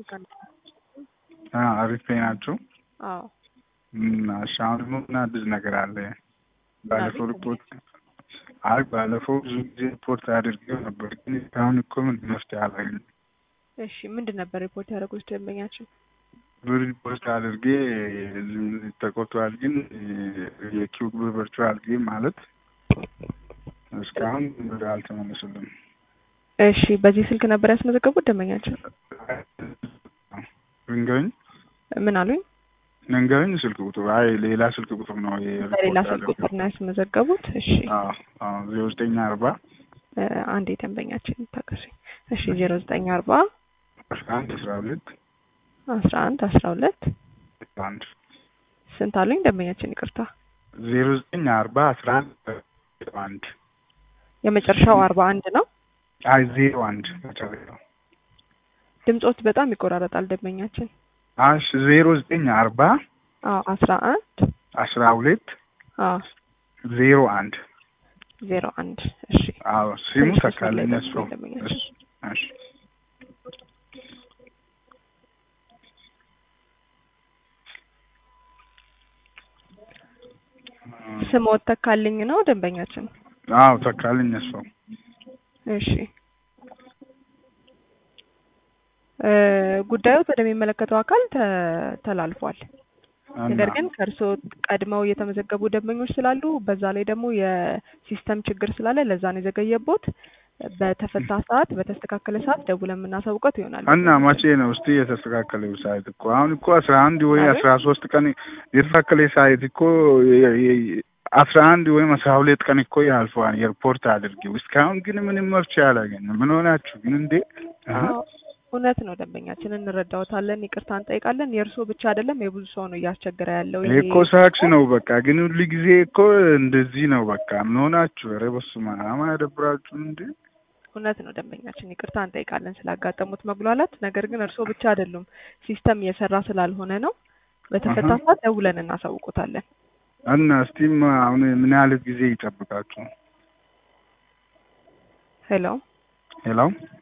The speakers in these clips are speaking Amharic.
አሪፍ ናቸው። አዎ እሺ አሁን ደግሞ ምን አዲስ ነገር አለ? ባለፈው ሪፖርት አይ ባለፈው ብዙ ጊዜ ሪፖርት አድርጌው ነበር፣ ግን እስካሁን እኮ ምን መፍትሄ አላገኘም። እሺ ምንድን ነበር ሪፖርት ያደረጉት ደንበኛችን? ብር ሪፖርት አድርጌ ተቆጥቷል፣ ግን የኪው ብር ቨርቹዋል ጌም ማለት እስካሁን ብር አልተመለሱልም። እሺ በዚህ ስልክ ነበር ያስመዘገቡት ደንበኛችን? ንገኝ ምን አሉኝ? ንገኝ ስልክ ቁጥር አይ ሌላ ስልክ ቁጥር ነው በሌላ ስልክ ቁጥር ነው ያስመዘገቡት? እሺ ዜሮ ዘጠኝ አርባ አንድ የደንበኛችን ታቀሱኝ። እሺ ዜሮ ዘጠኝ አርባ አስራ አንድ አስራ ሁለት አስራ አንድ አስራ ሁለት አንድ ስንት አሉኝ ደንበኛችን? ይቅርታ ዜሮ ዘጠኝ አርባ አስራ አንድ አንድ የመጨረሻው አርባ አንድ ነው። አይ ዜሮ አንድ መጨረሻው ድምጾት በጣም ይቆራረጣል ደንበኛችን። አሽ ዜሮ ዘጠኝ አርባ አዎ አስራ አንድ አስራ ሁለት አዎ ዜሮ አንድ ዜሮ አንድ እሺ አዎ ሲሙ ትንሽ ተካለኝ መስመር ላይ እሱ ጠብቁኝ ደንበኛችን። እሺ ስሞት ተካልኝ ነው ደንበኛችን። አዎ ተካልኝ እሱ እሺ እ ጉዳዩ ወደሚመለከተው አካል ተ- ተላልፏል። ነገር ግን ከእርስዎ ቀድመው የተመዘገቡ ደንበኞች ስላሉ በዛ ላይ ደግሞ የሲስተም ችግር ስላለ ለዛ ነው የዘገየቦት። በተፈታ ሰዓት በተስተካከለ ሰዓት ደውለን የምናሳውቀት ይሆናል። እና መቼ ነው እስቲ የተስተካከለው ሳይት እኮ አሁን እኮ አስራ አንድ ወይ አቤት? አስራ ሶስት ቀን የተስተካከለ ሳይት እኮ የ- የ- አስራ አንድ ወይም አስራ ሁለት ቀን እኮ ያልፈዋል የሪፖርት አድርጌው እስካሁን ግን ምንም መፍትሄ አላገኘም። ምን ሆናችሁ ግን እንዴ? አሀ። አዎ፣ እውነት ነው ደንበኛችን፣ እንረዳዎታለን፣ ይቅርታ እንጠይቃለን። የእርስዎ ብቻ አይደለም የብዙ ሰው ነው እያስቸገረ ያለው ይሄ እኮ ሳክስ ነው በቃ። ግን ሁሉ ጊዜ እኮ እንደዚህ ነው በቃ። ምን ሆናችሁ? ኧረ በስመ አብ አያደብራችሁም እንዴ? እውነት ነው ደንበኛችን፣ ይቅርታ እንጠይቃለን ስላጋጠሙት መጉላላት። ነገር ግን እርስዎ ብቻ አይደሉም ሲስተም እየሰራ ስላልሆነ ነው። በተፈታ አሀ። ሰዓት ደውለን እናሳውቁታለን። እና እስቲም አሁን ምን ያህል ጊዜ ይጠብቃችሁ? ሄሎ ሄሎ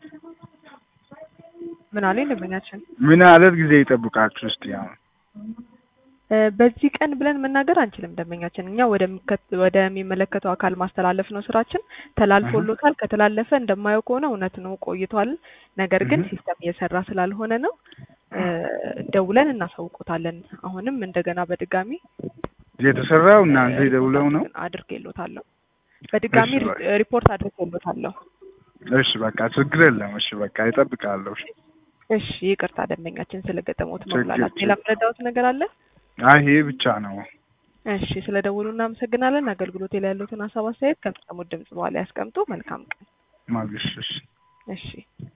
ምን አለኝ ደንበኛችን? ምን ያህል ጊዜ ይጠብቃችሁ? እስቲ አሁን እ በዚህ ቀን ብለን መናገር አንችልም ደንበኛችን። እኛ ወደሚከት- ወደሚመለከተው አካል ማስተላለፍ ነው ስራችን። ተላልፎሎታል። ከተላለፈ እንደማየው ከሆነ እውነት ነው ቆይቷል። ነገር ግን እህ። ሲስተም እየሰራ ስላልሆነ ነው እ ደውለን እናሳውቆታለን። አሁንም እንደገና በድጋሚ የተሰራው እናንተ ደውለው ነው? አድርጌሎታለሁ። በድጋሚ እሺ፣ ሪ- ሪፖርት አድርጌሎታለሁ። እሺ በቃ ችግር የለም። እሺ በቃ ይጠብቃለሁ። እሺ እሺ ይቅርታ ደንበኛችን ስለገጠሙት ችግር- መጉላላት። ሌላ ምረዳዎት ነገር አለ? አይ ይሄ ብቻ ነው። እሺ ስለ ደውሉ እናመሰግናለን። አገልግሎት ላይ ያሉትን ሀሳብ አስተያየት ከሚሰሙት ድምጽ በኋላ ያስቀምጡ። መልካም ቀን። ማግሽ እሺ እሺ